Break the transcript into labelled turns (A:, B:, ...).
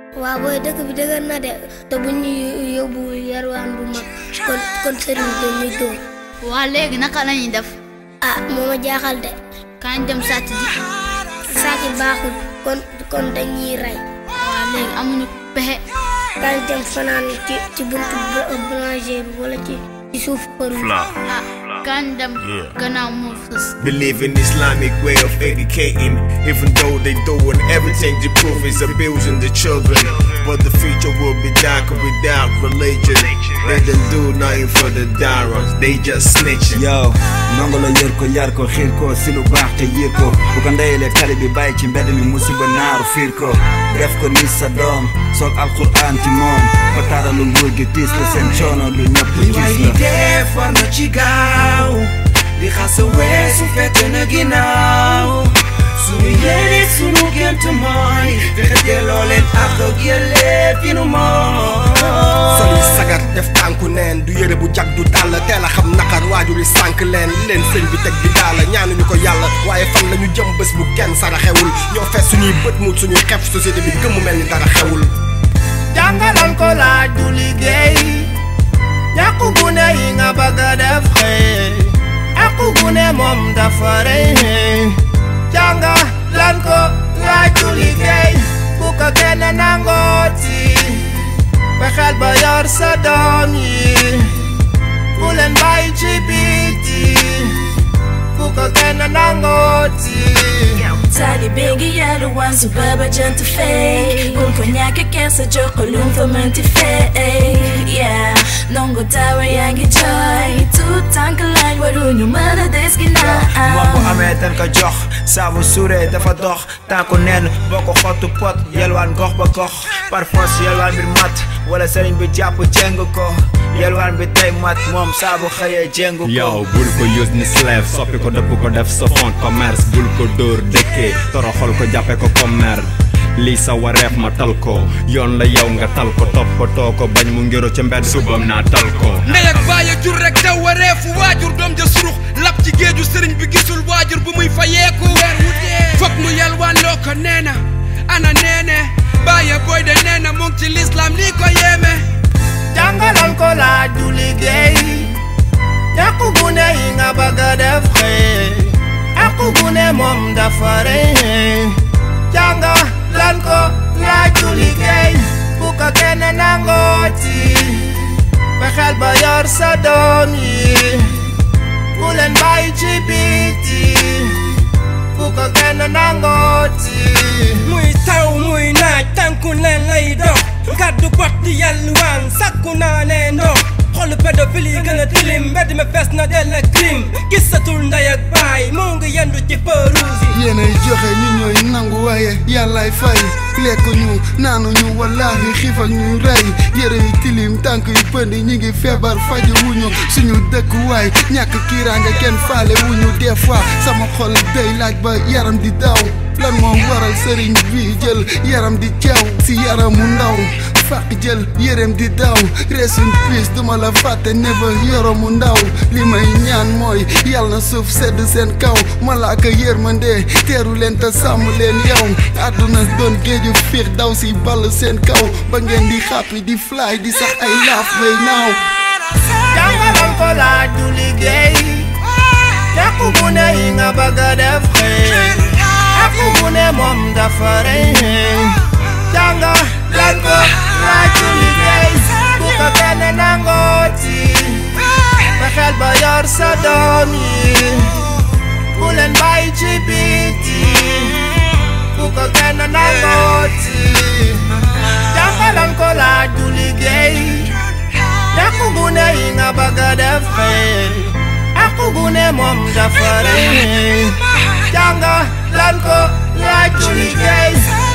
A: waaw booy dëkk bi dëgër na de te bu ñu yóbbu yarwaan bu mag kon kon sëriñ bi dañuy dóor
B: waa léegi naka la ñuy def
A: ah moo ma jaaxal de
B: kañ dem sàcc ji
A: sàcc baaxul kon kon dañuy rey
B: waa léegi amuñu pexe
A: kañ dem fanaan ci ci buntu boulangerie bi wala ci ci suuf kër bi
C: Fla.
B: ah kañ dem gannaaw moo fës
D: Believe in Islamic way of educating, even though they doing everything to prove it's abusing the children. But the future will be darker without religion. They don't do nothing for the dyrons, they just snitching.
E: yow ndongo la yër ko yar ko xiir ko si lu baax te yiir ko bu ko ndeyelee tali bi bàyyi ci mbedd mi musiba naaru fiir ko def ko ni sa doom soog alquran ci moom ba taaralu nguur gi tiis la seen coono lu ñëpp
F: li waay
E: gis
F: li
E: la
F: def war na ci gaaw di xasa weesu fekk na ginnaaw sunu yéene sunu gént mooy fexe delloo leen ak ak yëleef yi nu moom
G: soli sagar def tànku neen du yére bu jag du dàll teel a xam naqar waajur yi sànk leen li leen sëñ bi teg di daala ñaanuñu ko yàlla waaye fan la ñu jëm bés bu kenn sara xewul ñoo fees suñuy bët mu suñuy xef société bi gëmmu mel ni dara xewul
F: jàngalan ko laaj du liggéey ñàkku gune yi nga bëgg a def xëy àqu gune moom dafa rëy jànga lan ko laaj du liggéey bu ko kenn nangooti fexeel ba yor sa doom yi bu leen bàyyi ci biti bu ko kenn nangooti
H: taalibe ngi yalwaan su baba jant fey bul ko ñàkk kersa jox ko lum fa mënti fey yeah ndongo tawa yaa ngi jooy tuut tànk laaj waruñu mën a des ginnaaw
E: moom bu amee dañ ko jox saabu suuree dafa dox tànku neen boo ko xottu pot yelwaan gox ba gox par force yelwaan bi mat wala sëriñ bi jàpp jéng ko yelwaan bi tey mat moom saabu xëyee jéng ko
C: yow bul ko use ni slave soppi ko dëpp ko def sa fond commerce bul ko dóor dëkkee toroxal ko jàppe ko commerce lii sa wareef ma tal ko yoon la yow nga tal ko toppatoo ko bañ mu ngiro ca mbedd subam naa tal ko
I: ndey ak baay a jur rek daw wareefu waajur doom ja surux lap ci géeju sëriñ bi gisul waajur bu muy fayeeku weer wu dee fokk mu yalwaan loo ko nee na ana neene baaye booy de nee na mu ngi ci lislaam lii ko yéeme
F: jàngalan ko laaj du liggéey ñàkku gune yi nga bëgg a def xëy àqu gune moom dafa rëy jànga lan ko laaj du liggéey bu ko kenn nangooti fexeel ba yor sa doom yi bu leen bàyyi ci biti bu ko kenn nangooti
J: muy taw muy naaj tànku leen lay dox gàddu bot di yalwaan sakku naa ne ndox xolu pédophile yi gën a tilim mbedd mi fees na dell ak crime gisatul ndey ak baay moo ngi yendu ci perouse yi
K: yéenay joxe ñu ñooy nangu waaye yàllaay fay lekk ñu naanu ñu wallaahi xiif ak ñu rey yére yu tilim tànk yu pënd ñi ngi feebar faju wuñu suñu dëkkuwaay ñàkk kiiraange kenn faale wuñu des fois sama xol day laaj ba yaram di daw lan moo waral sëriñ bi jël yaram di ceew si yaramu ndaw fàq jël yéreem di daw rest in peace duma la fàtte never yoromu ndaw li may ñaan mooy yàlla na suuf sedd seen kaw malaaka yërmande teeru leen te sàmm leen yow àdduna doon géeju fiix daw si ball seen kaw ba ngeen di xàppi di fly di sax ay laaf may naaw
F: jàngalan ko laaj du liggéey ñàkku gune yi nga bëgg a def xëy àqu gune moom dafa rëy jànga lan ko laaj du liggéey bu ko kenn nangooti fexeel ba yor sa doom yi bu leen bàyyi ci biti bu ko kenn nangooti jàngalan ko laaj du liggéey ñàkku gune yi nga bëgg a def xëy àqu gune moom dafa rëy jànga lan ko laaj du liggéey